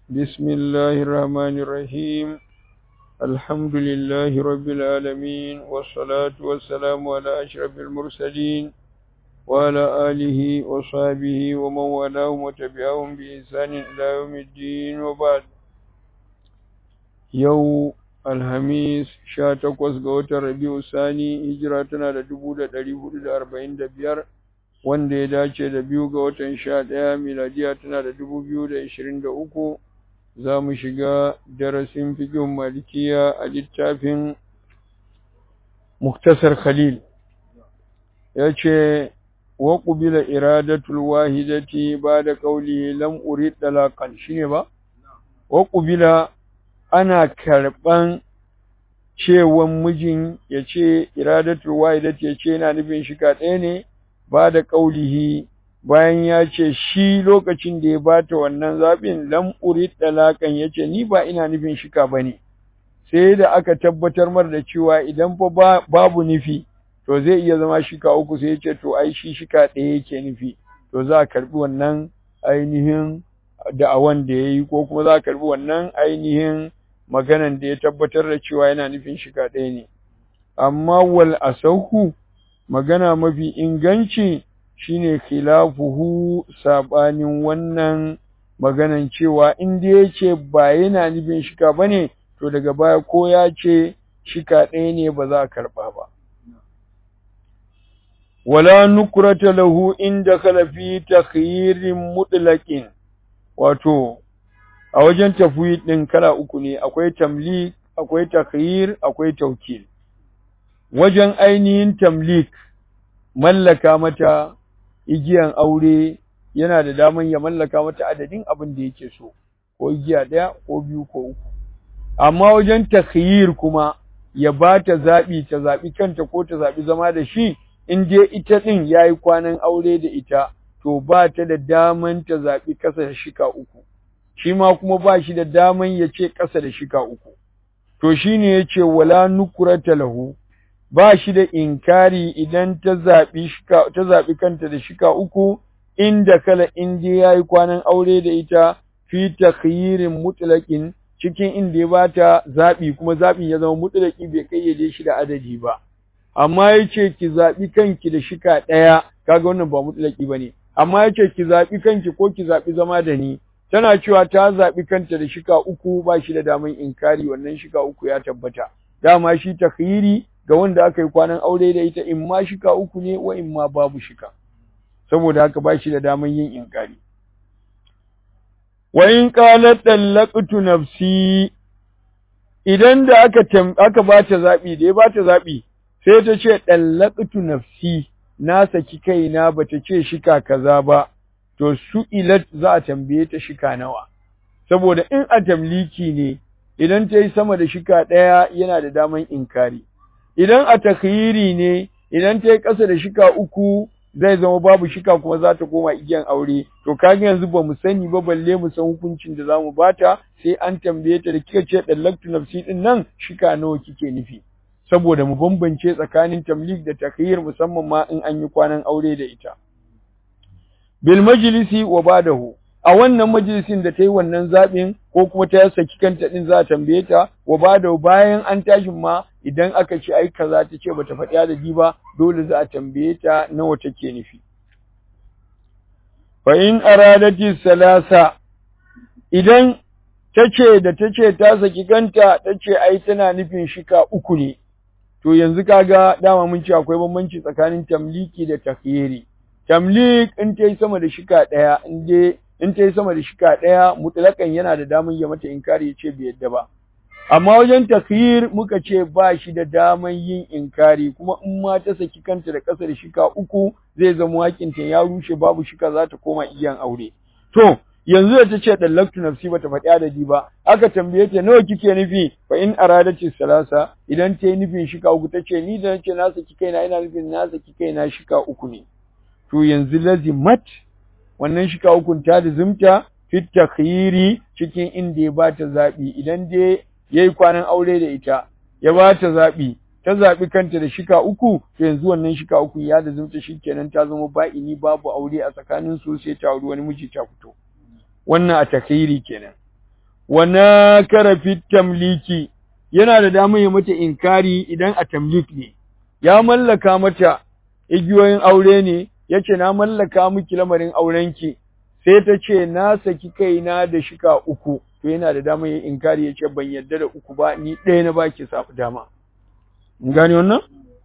بسم الله الرحمن الرحيم الحمد لله رب العالمين والصلاة والسلام على أشرف المرسلين وعلى آله وصحبه ومن والاهم وتبعهم بإحسان إلى يوم الدين وبعد يوم Alhamis sha takwas ga watan Rabiu Sani hijira tana da dubu da ɗari hudu da arba'in da biyar wanda ya dace da biyu ga watan sha ɗaya miladiya tana da dubu biyu da ishirin da uku za mu shiga darasin fikin malikiya a littafin Muktasar Khalil ya ce wa ƙubila iradatul wahidati ba da ƙauli lam urid talaqan shine ba wa ƙubila ana karɓan cewan mijin ya ce iradatul wahidat ya ce yana nufin shika ɗaya ne ba da ƙaulihi bayan ya ce shi lokacin da ya bata wannan zaɓin lam urid dalakan ya ce ni ba ina nufin shika ba ne sai da aka tabbatar mar da cewa idan fa babu nufi to zai iya zama shika uku sai ya ce to ai shi shika ɗaya yake nufi to za a karɓi wannan ainihin da'awan da ya yi ko kuma za a karɓi wannan ainihin maganan da ya tabbatar da cewa yana nufin shiga ɗaya ne amma wal asauhu magana mafi inganci shine khilafuhu sabanin wannan maganan cewa in da yace ba yana nufin shika bane to daga baya ko ya ce shika ɗaya ne ba za a karɓa ba wala nukrata lahu inda kala fi takhyirin mutlaqin wato a wajen tafwid din kala uku ne akwai tamlik akwai takhir akwai tawkil wajen ainihin tamlik mallaka mata igiyan aure yana da daman ya mallaka mata adadin abin da yake so ko igiya daya ko biyu ko uku amma wajen takhir kuma ya bata zabi ta zabi kanta ko ta zabi zama da shi in dai ita din yayi kwanan aure da ita to ba ta da daman ta zabi kasa da shika uku shi ma kuma ba shi da daman ya ce ƙasa da shika uku. To shi ne ya ce wala nukurata lahu, ba shi da inkari idan ta zaɓi kanta da shika uku, inda kala inda ya yi kwanan aure da ita fi takhyirin mutlaƙin cikin inda ya ba ta zaɓi kuma zaɓin ya zama mutlaƙi bai kayyade shi da adadi ba. Amma ya ce ki zaɓi kanki da shika ɗaya, kaga wannan ba mutlaƙi ba ne. Amma ya ce ki zaɓi kanki ko ki zaɓi zama da ni, tana cewa ta zaɓi kanta da shika uku ba shi da daman inkari wannan shika uku ya tabbata dama shi takhiri ga wanda aka yi kwanan aure da ita in ma shika uku ne wa in ma babu shika saboda haka ba shi da daman yin inkari wa in qalat dallaqtu nafsi idan da aka aka bata zabi da ya bata zabi sai ta ce dallaqtu nafsi na saki kaina bata ce shika kaza ba to su'ilat za a tambaye ta shika nawa saboda in a tamliki ne idan ta yi sama da shika ɗaya yana da daman inkari idan a takhiri ne idan ta yi ƙasa da shika uku zai zama babu shika kuma za ta koma igiyan aure to kaga yanzu ba mu sani ba balle mu san hukuncin da zamu bata sai an tambaye ta da kika ce dallaktu nafsi din nan shika nawa kike nufi saboda mu bambance tsakanin tamlik da takhir musamman ma in an yi kwanan aure da ita bil majlisi wa badahu a wannan majalisin da ta yi wannan zaɓin ko kuma ta saki kanta ɗin za a tambaye ta wa badahu bayan an tashi ma idan aka ce ai kaza ta ce bata faɗi adadi ba dole za a tambaye ta nawa take nufi fa in aradati salasa idan ta ce da ta ce ta saki kanta ta ce ai tana nufin shika uku ne to yanzu kaga dama mun ce akwai bambanci tsakanin tamliki da takhyiri tamlik in ta yi sama da shika ɗaya in dai in ta yi sama da shika ɗaya mutlakan yana da daman ya mata inkari ya ce bai yadda ba amma wajen takhir muka ce ba shi da daman yin inkari kuma in ma ta saki kanta da ƙasa da shika uku zai zama hakinta ya rushe babu shika za ta koma igiyan aure to yanzu da ta ce dallaktu nafsi bata faɗi adadi ba aka tambaye ta nawa kike nufi fa in aradati salasa idan ta yi nufin shika uku ta ce ni da nace na saki kaina ina nufin na saki kaina shika uku ne to yanzu lazimat wannan shika hukun ta lazimta fit takhiri cikin inda ya bata zabi idan dai yayi kwanan aure da ita ya bata zabi ta zabi kanta da shika uku to yanzu wannan shika uku ya lazimta shikenan ta zama ba'ini babu aure a tsakanin su sai ta auri wani miji ta fito wannan a takhiri kenan wa nakara fi tamliki yana da damar ya mata inkari idan a tamlik ne ya mallaka mata igiyoyin aure ne yace na mallaka miki lamarin aurenki sai ta ce na saki kaina da shika uku to yana da damar ya inkari yace ban yarda da uku ba ni ɗaya na baki safu dama mun gane wannan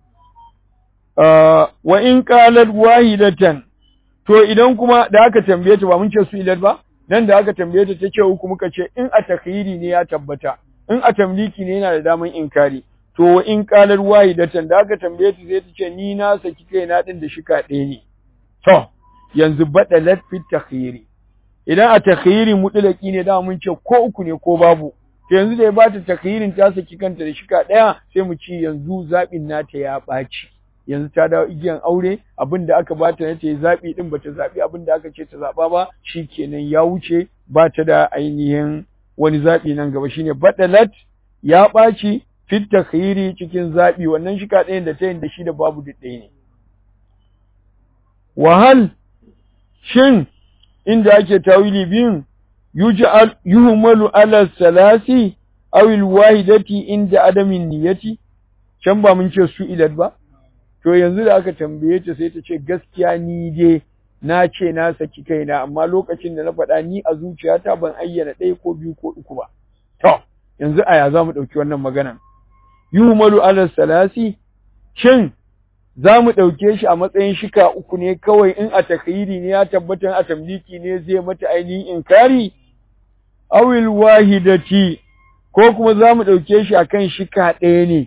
wa in qalat wahidatan to idan kuma da aka tambaye ta ba mun ce su ilat ba nan da aka tambaye ta tace uku muka ce in a takhiri ne ya tabbata in a tamliki ne yana da daman inkari to wa in qalat wahidatan da aka tambaye ta sai ta ce ni na saki kai na din da shika ɗaya ne to yanzu badalat fi takhiri idan a takhiri mutlaki ne da mun ce ko uku ne ko babu to yanzu da ya bata takhirin ta saki kanta da shika ɗaya sai mu ci yanzu zabin nata ya ɓaci yanzu ta dawo igiyan aure abin da aka bata na ta yi zaɓi ɗin bata zaɓi abin da aka ce ta zaɓa ba shi kenan ya wuce ba ta da ainihin wani zaɓi nan gaba shine badalat ya ɓaci fit takhiri cikin zaɓi wannan shika ɗayan da ta yin da shi da babu duk ɗaya ne wahal shin inda ake tawili biyun yuj'al yuhmalu ala salasi aw alwahidati inda adamin niyyati can ba mun ce su ilat ba to yanzu da aka tambaye ta sai ta ce gaskiya ni dai na ce na saki kaina amma lokacin da na faɗa ni a zuciyata ban ayyana ɗaya ko biyu ko uku ba to yanzu aya za mu ɗauki wannan maganan yuhmalu ala salasi shin za mu ɗauke shi a matsayin shika uku ne kawai in a takhiri ne ya tabbatar a tamliki ne zai mata ainihin inkari awil wahidati ko kuma za mu ɗauke shi akan shika ɗaya ne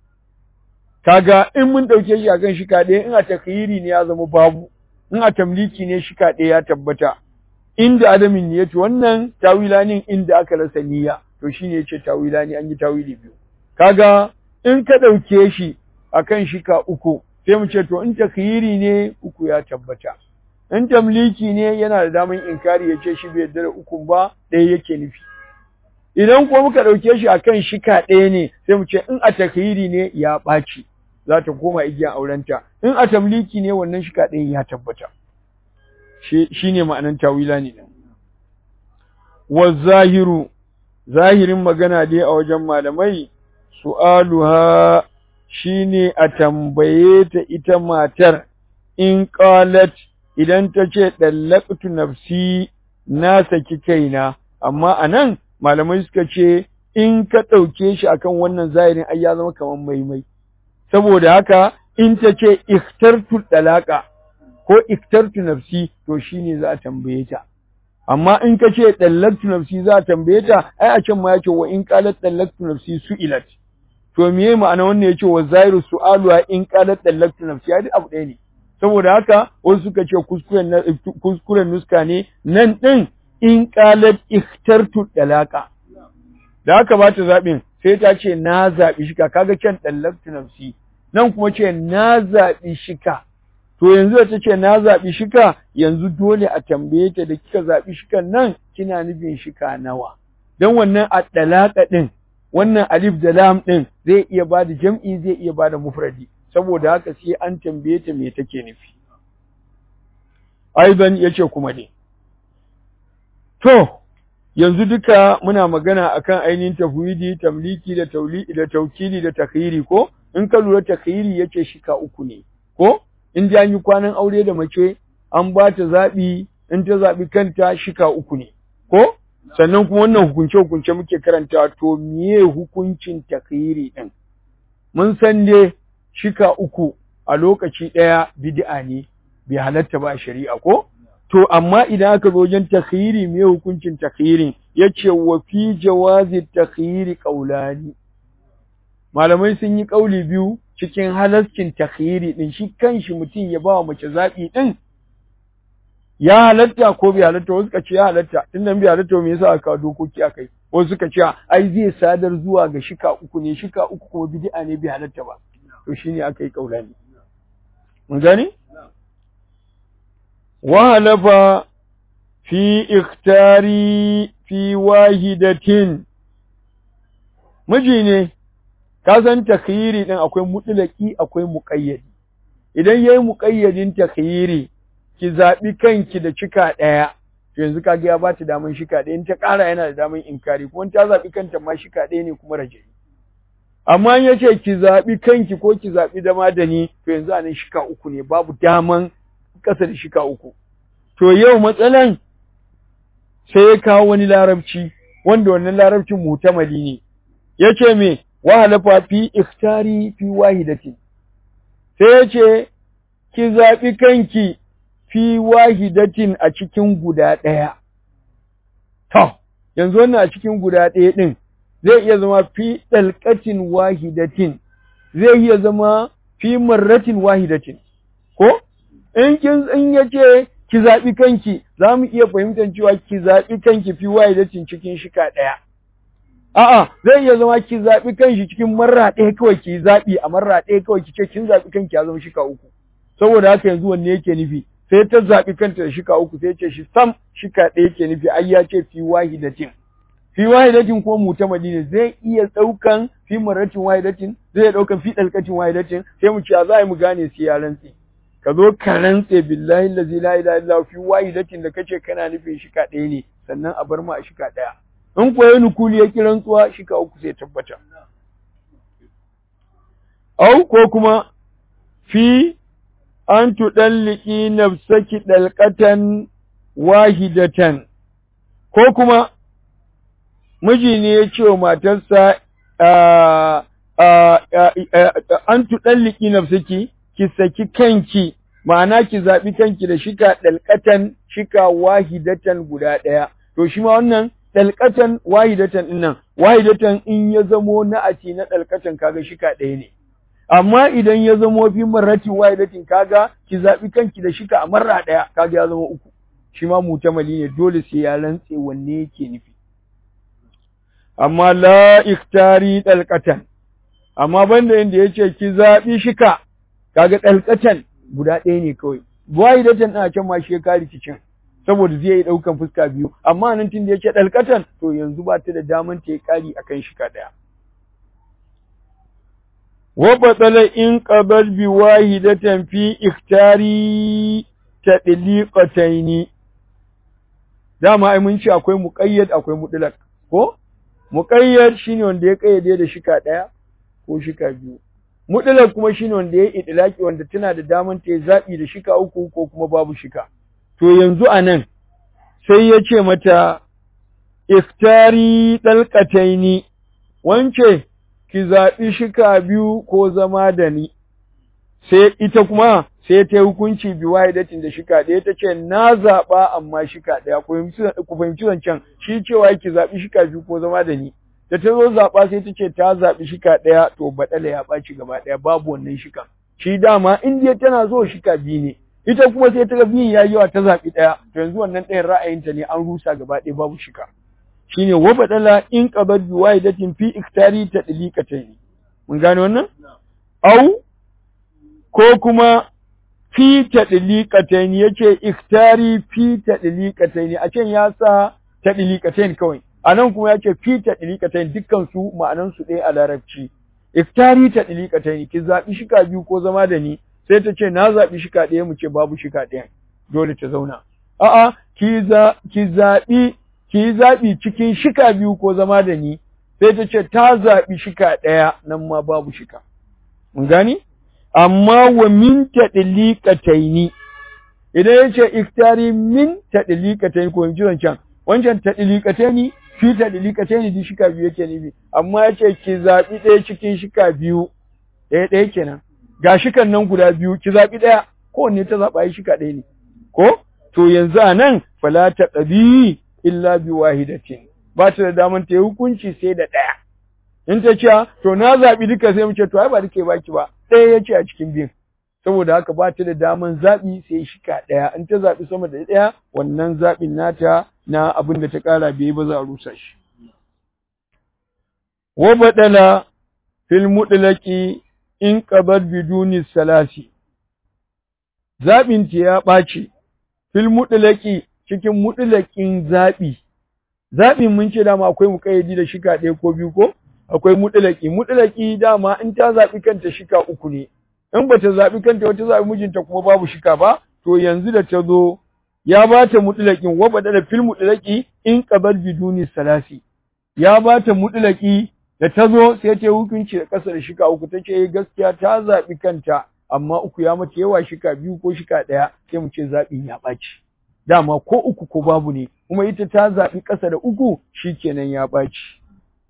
kaga in mun ɗauke shi akan shika ɗaya in a takhiri ne ya zama babu in a tamliki ne shika ɗaya ya tabbata inda adamin niyyati wannan tawilanin inda aka rasa niyya to shine yace tawilani an yi tawili biyu kaga in ka ɗauke shi akan shika uku sai mu ce to in takhiri ne uku ya tabbata in tamliki ne yana da daman inkari ya ce shi bai yarda da ukun ba ɗaya yake nufi idan kuma muka ɗauke shi akan shika ɗaya ne sai mu ce in a takhiri ne ya ɓaci za ta koma igiyan aurenta in a tamliki ne wannan shika ɗaya ya tabbata shi ne ma'anan tawila ne wa zahiru zahirin magana dai a wajen malamai su'aluha shine a tambaye ta ita matar in qalat idan ta ce dallaqtu nafsi na saki kaina amma anan malamai suka ce in ka ɗauke shi akan wannan zahirin ai ya zama kamar maimai saboda haka in ta ce ikhtartu dalaqa ko ikhtartu nafsi to shine za a tambaye ta amma in ka ce dallaqtu nafsi za a tambaye ta ai a can ma yake wa in qalat dallaqtu nafsi su'ilat to meye ma'ana wannan yace wa zairu su'alu in qalat dallaqtu nafsi ai abu ɗaya ne saboda haka wasu suka ce kuskuren kuskuren nuska ne nan din in qalat ikhtartu dalaqa da haka ba ta zaɓin sai ta ce na zaɓi shika kaga can dallaqtu nafsi nan kuma ce na zaɓi shika to yanzu da ta ce na zaɓi shika yanzu dole a tambaye ta da kika zaɓi shikan nan kina nufin shika nawa don wannan a ɗalaƙa ɗin wannan alif da lam ɗin zai iya ba da jam'i zai iya ba da mufradi saboda haka sai an tambaye ta me take nufi aiban ya ce kuma ne to yanzu duka muna magana akan ainihin tafwidi tamliki da tauli da taukili da takhiri ko in ka lura takhiri yace shika uku ne ko in ji an yi kwanan aure da mace an ba ta zaɓi in ta zaɓi kanta shika uku ne ko sannan kuma wannan hukunce hukunce muke karanta to miye hukuncin takhiri din mun san dai shika uku a lokaci ɗaya bid'a ne bai halatta ba shari'a ko to amma idan aka zo wajen takhiri miye hukuncin takhirin yace wa fi jawazi takhiri qaulani malamai sun yi kauli biyu cikin halascin takhiri din shi kanshi mutum ya ba wa mace zaɓi din ya halatta ko bai halatta wasu suka ce ya halatta tun nan bai halatta me yasa aka dokoki akai wasu suka ce ai zai sadar zuwa ga shika uku ne shika uku kuma bid'a ne bai halatta ba to shine aka yi kaulani mun gani wa halafa fi ikhtari fi wahidatin miji ne ka san takhyiri din akwai mutlaki akwai muqayyadi idan yayi muqayyadin takhyiri ki zabi kanki da cika daya to yanzu kaga ya bata daman shika ɗaya in ta ƙara yana da daman inkari kuma ta zaɓi kanta ma shika ɗaya ne kuma raja'i amma in yace ki zaɓi kanki ko ki zaɓi dama da ni to yanzu anan shika uku ne babu daman ƙasa da shika uku to yau matsalan sai ya kawo wani larabci wanda wannan larabcin mutamali ne yace me wa halafa fi ikhtari fi wahidatin sai yace ki zaɓi kanki fi wahidatin a cikin guda ɗaya to yanzu wannan a cikin guda ɗaya ɗin zai iya zama fi ɗalƙatin wahidatin zai iya zama fi marratin wahidatin ko in kin in yace ki zaɓi kanki za mu iya fahimtar cewa ki zaɓi kanki fi wahidatin cikin shika ɗaya a'a zai iya zama ki zaɓi kanki cikin marra ɗaya kawai ki zaɓi a marra ɗaya kawai ki ce kin zaɓi kanki ya zama shika uku saboda haka yanzu wanne yake nufi sai ta zaɓi kanta da shika uku sai ce shi sam shika ɗaya yake nufi ai ya ce fi wahidatin fi wahidatin ko mutamadi ne zai iya ɗaukan fi maratin wahidatin zai iya ɗaukan fi ɗalƙatin wahidatin sai mu ce za a yi mu gane sai ya rantse ka zo ka rantse billahi allazi la ilaha illa fi wahidatin da kace kana nufin shika ɗaya ne sannan a bar mu a shika ɗaya in ko ya nukuli ya ki rantsuwa shika uku sai tabbata au ko kuma fi an tuɗalliki nafsaki ɗalƙatan wahidatan ko kuma miji ne ya ce wa matarsa an tuɗalliki nafsaki ki saki kanki ma'ana ki zaɓi kanki da shika ɗalƙatan shika wahidatan guda ɗaya to shi ma wannan ɗalƙatan wahidatan ɗin nan wahidatan in ya zamo na a na ɗalƙatan kaga shika ɗaya ne amma idan ya zamo fi marratin wahidatin kaga ki zaɓi kanki da shika a marra ɗaya kaga ya zama uku shi ma mutamali ne dole sai ya rantse wanne yake nufi amma la iktari dalqatan amma banda inda yace ki zaɓi shika kaga dalqatan guda ɗaya ne kawai wahidatan a can ma shi ya kare kicin saboda zai yi ɗaukan fuska biyu amma nan tun da yace dalqatan to yanzu ba ta da daman ta yi kari akan shika ɗaya وبطل إن قبل بواحدة في اختار تطليقتين dama ai mun ce akwai muqayyad akwai mutlaq ko muqayyad shine wanda ya kayyade da shika daya ko shika biyu mutlaq kuma shine wanda ya idlaki wanda tana da daman ta zabi da shika uku ko kuma babu shika to yanzu anan sai ya ce mata iftari dalqataini wance ki zaɓi shika biyu ko zama da ni, sai ita kuma sai ta yi hukunci bi wahidatin da shika ɗaya ta ce na zaɓa amma shika ɗaya ku fahimci zancen shi cewa ki zaɓi shika biyu ko zama da ni. Da ta zo zaɓa sai ta ce ta zaɓi shika ɗaya to baɗala ya ɓaci gaba ɗaya babu wannan shika. Shi dama in dai tana so shika biyu ne. Ita kuma sai ta ga biyun ya yi yawa ta zaɓi ɗaya to yanzu wannan ɗayan ra'ayinta ne an rusa gaba ɗaya babu shika. shine wa badala in qabad bi wahidatin fi iktari tadliqatayn mun gane wannan au ko kuma fi tadliqatayn yace iktari fi tadliqatayn a can ya sa tadliqatayn kawai anan kuma yace fi tadliqatayn dukkan su ma'anan su ɗaya a larabci iktari tadliqatayn ki zabi shika biyu ko zama da ni sai ta ce na zabi shika ɗaya mu ce babu shika ɗaya dole ta zauna a'a ki za ki zabi ki yi zaɓi cikin shika biyu ko zama da ni, sai ta ce ta zaɓi shika ɗaya nan ma babu shika. Mun gani? Amma wa min taɗiliƙataini, idan ya ce iftari min taɗiliƙataini ko yanzu wancan, wancan taɗiliƙataini fi taɗiliƙataini di shika biyu yake nufi, amma ya ce ki zaɓi ɗaya cikin shika biyu, ɗaya ɗaya kenan. Ga shikan nan guda biyu, ki zaɓi ɗaya, kowanne ta zaɓa yi shika ɗaya ne. Ko? To yanzu a nan, fala ta ɗabi illa bi wahidatin ba ta da daman ta yi hukunci sai da ɗaya in ta ce to na zaɓi duka sai mu ce to ai ba duka baki ba ɗaya ya ce a cikin biyun saboda haka ba ta da daman zaɓi sai shika ɗaya in ta zaɓi sama da ɗaya wannan zaɓin nata na abin da ta ƙara bai ba za a rusa shi wa badala fil mutlaqi in qabar biduni salasi zaɓin ta ya ɓaci fil mutlaqi cikin mutulakin zaɓi. Zaɓin mun ce dama akwai muƙayyadi da shika ɗaya ko biyu ko? Akwai mutulaki. Mutulaki dama in ta zaɓi kanta shika uku ne. In ba ta zaɓi kanta wata zaɓi mijinta kuma babu shika ba, to yanzu da ta zo ya bata mutlaqin wa badala fil mutlaqi in qabal biduni salasi ya bata mutlaqi da tazo sai ta hukunci da kasar shika uku tace gaskiya ta zabi kanta amma uku ya mace yawa shika biyu ko shika daya sai mu ce zabin ya baci dama ko uku ko babu ne kuma ita ta zabi kasa da uku shikenan ya baci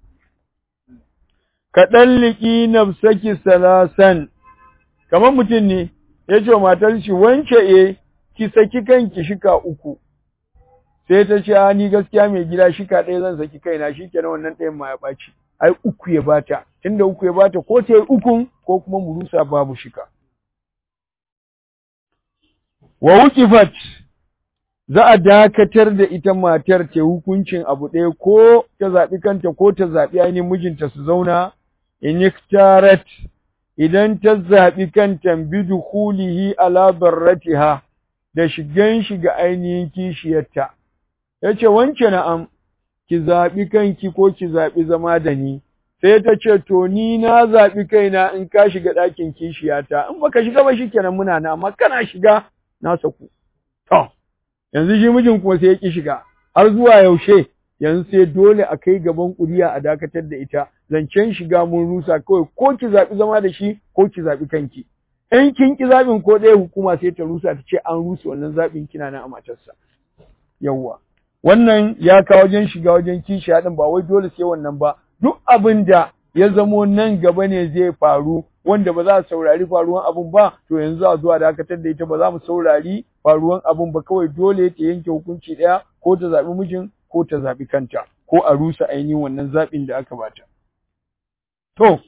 ka dalliki nafsaki salasan kamar mutum ne ya ce wa matar shi wance e ki saki kanki shika uku sai ta ce ni gaskiya mai gida shika ɗaya zan saki kaina shi kenan wannan ɗayan ma ya ɓaci ai uku ya bata tunda uku ya bata ko ta yi ukun ko kuma murusa babu shika wa wukifat za a dakatar da ita matar ta hukuncin abu ɗaya ko ta zaɓi kanta ko ta zaɓi ainihin mijinta su zauna in iktarat idan ta zaɓi kanta bidukhulihi ala barratiha da shigan shi ga ainihin kishiyarta yace wance na'am ki zaɓi kanki ko ki zaɓi zama da ni sai ta ce to ni na zaɓi kaina in ka shiga ɗakin kishiyata in baka shiga ba shikenan muna na amma kana shiga na saku to yanzu shi mijin kuma sai ya ki shiga har zuwa yaushe yanzu sai dole a kai gaban kuriya a dakatar da ita zancen shiga mun rusa kawai ko ki zaɓi zama da shi ko ki zaɓi kanki in kin ki zaɓin ko ɗaya hukuma sai ta rusa ta ce an rusa wannan zaɓin kina nan a matarsa yawwa wannan ya kawo wajen shiga wajen kishi haɗin ba wai dole sai wannan ba duk abin da ya zamo nan gaba ne zai faru wanda ba za a saurari faruwan abun ba to yanzu a zuwa dakatar da ita ba za mu saurari faruwan abun ba kawai dole ta yanke hukunci ɗaya ko ta zaɓi mijin ko ta zaɓi kanta ko a rusa ainihin wannan zaɓin da aka bata. To,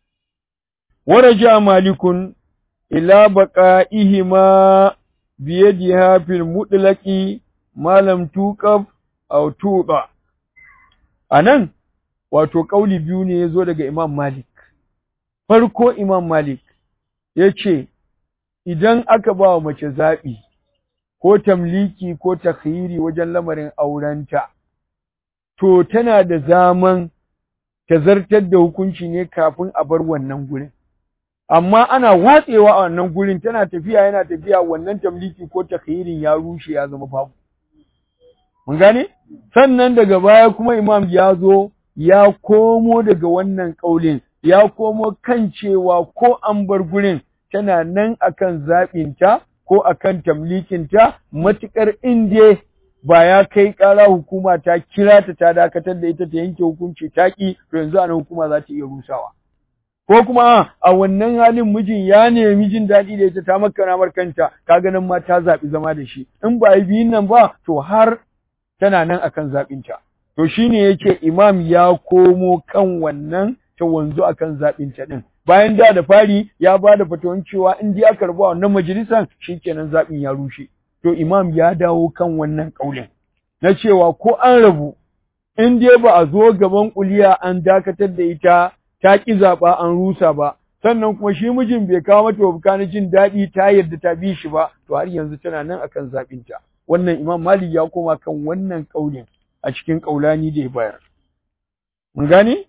waraja malikun ila baqa'ihima biyadiha fil mutlaqi malam tuqab aw tuqa anan wato kauli biyu ne yazo daga Imam Malik farko Imam Malik yace idan aka ba wa mace zaɓi ko tamliki ko takhiri wajen lamarin aurenta to tana da zaman ta zartar da hukunci ne kafin a bar wannan gurin amma ana watsewa a wannan gurin tana tafiya yana tafiya wannan tamliki ko takhirin ya rushe ya zama babu mun gane sannan daga baya kuma imam ya zo ya komo daga wannan kaulin ya komo kan cewa ko an bar gurin tana nan akan zaɓinta ko akan tamlikinta matuƙar inda ba ya kai ƙara hukuma ta kira ta ta dakatar da ita ta yanke hukunci ta ƙi to yanzu ana hukuma za ta iya rusawa ko kuma a wannan halin mijin ya nemi jin daɗi da ita ta makana markanta kaga nan ma ta zaɓi zama da shi in ba yi biyun nan ba to har tana nan akan zaɓinta to shine yake imam ya komo kan wannan ta wanzu akan zaɓinta ɗin bayan da da fari ya ba da fatawan cewa in dai aka rabu wannan majalisan shikenan zaɓin ya rushe to imam ya dawo kan wannan ƙaulin na cewa ko an rabu in dai ba a zo gaban kuliya an dakatar da ita ta ƙi zaɓa an rusa ba sannan kuma shi mijin bai kawo mata wabuka na jin daɗi ta yarda ta bi shi ba to har yanzu tana nan akan zaɓinta wannan imam malik ya koma kan wannan ƙaulin a cikin ƙaulani da ya bayar mun gane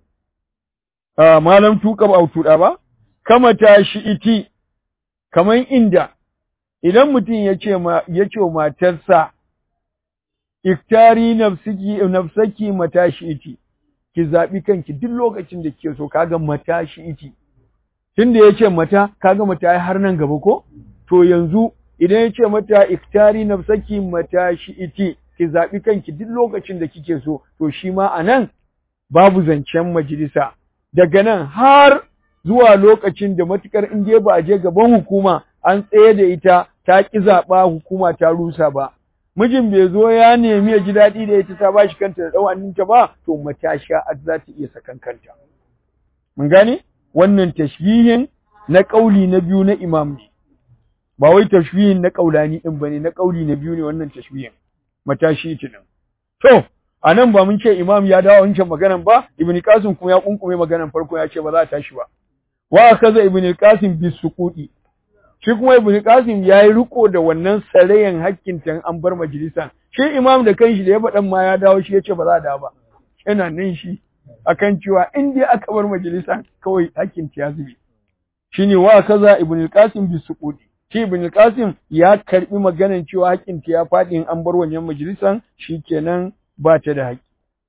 malam tuka ba tuɗa ba kama ta shi iti kaman inda idan mutum ya ce ma ya ce wa matarsa iktari nafsiki nafsaki matashi iti ki zabi kanki duk lokacin da kike so kaga matashi iti tunda yace mata kaga mata har nan gaba ko to yanzu idan yace mata iktari nafsaki matashi iti ki zabi kanki duk lokacin da kike so to shi ma anan babu zancen majalisa daga nan har zuwa lokacin da matukar in je ba a je gaban hukuma an tsaye da ita ta ki zaɓa hukuma ta rusa ba mijin bai zo ya nemi ya ji daɗi da ita ta bashi kanta da ɗau'aninta ba to matasha za ta iya sakan kanta mun gane wannan tashbihin na ƙauli na biyu na imam ne ba wai tashbihin na ƙaulani ɗin ba ne na ƙauli na biyu ne wannan tashbihin matashi tunan to a nan ba mun ce imam ya dawo wancan maganan ba ibn qasim kuma ya kunkume maganan farko ya ce ba za a tashi ba wa kaza ibn qasim bi suqudi shi kuma ibn qasim yayi riko da wannan sarayen hakkin tan an bar majalisa shi imam da kanshi da ya faɗan ma ya dawo shi yace ba za a dawo ba yana nan shi akan cewa in dai aka bar majalisa kawai hakkin ta ya zube shine wa kaza ibn qasim bi suqudi shi ibn qasim ya karbi maganan cewa haƙƙinta ya faɗi in an bar wannan majalisan shikenan ba ta da haƙƙi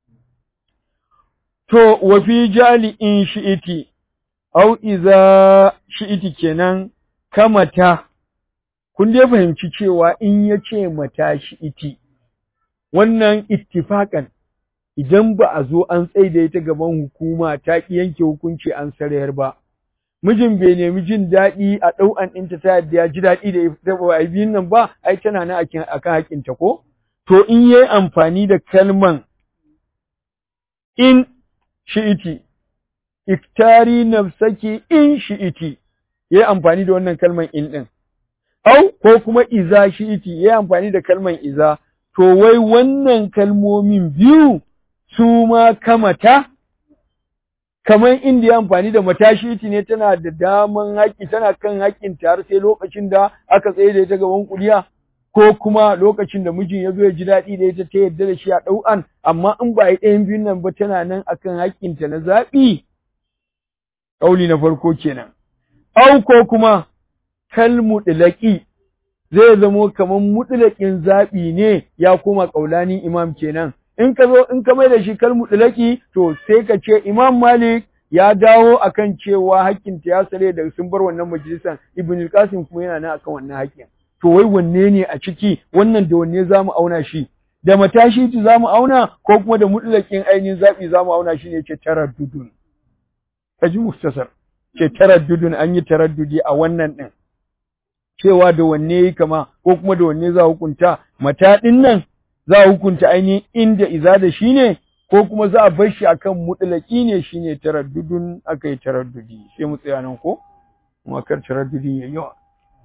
to wa fi jali in shi'iti au iza shi'iti kenan kamata kun dai fahimci cewa in ya ce mata shi'iti wannan ittifakan idan ba a zo an tsaida ita gaban hukuma ta ki yanke hukunci an sarayar ba mijin bai nemi jin daɗi a ɗau'an ɗinta ta yadda ya ji daɗi da ita ba a biyun nan ba ai tana nan akan akan haƙinta ko to in yayi amfani da kalman in shi'iti iktari nafsaki in shi'iti yayi amfani da wannan kalman in ɗin au ko kuma iza shi'iti yayi amfani da kalman iza to wai wannan kalmomin biyu su ma kamata kamar inda ya amfani da matashiti ne tana da daman haƙƙi tana kan haƙƙin har sai lokacin da aka tsaye da ita gaban kuliya ko kuma lokacin da mijin ya zo ya ji daɗi da ita ta yadda da shi a ɗau'an amma in ba a yi ɗayan biyun nan ba tana nan akan haƙƙinta na zaɓi ƙauli na farko kenan au ko kuma kalmu ɗilaƙi zai zamo kamar mutlaƙin zaɓi ne ya koma ƙaulanin imam kenan in ka zo in ka mai da shi kalmu ɗilaki to sai ka ce imam malik ya dawo akan cewa hakkin ta ya sare da sun bar wannan majalisan ibn al-qasim kuma yana nan akan wannan hakkin to wai wanne ne a ciki wannan da wanne zamu auna shi da matashi tu zamu auna ko kuma da mutlaƙin ainihin zaɓi zamu auna shi ne ce taraddudun kaji mustasar ce taraddudun an yi taraddudi a wannan din cewa da wanne yi kama ko kuma da wanne za hukunta mata ɗin nan za a hukunta ainihin inda iza da shi ne ko kuma za a bar shi akan mutlaki ne shine taraddudun aka yi taraddudi sai mu tsaya nan ko kuma kar taraddudi ya yawa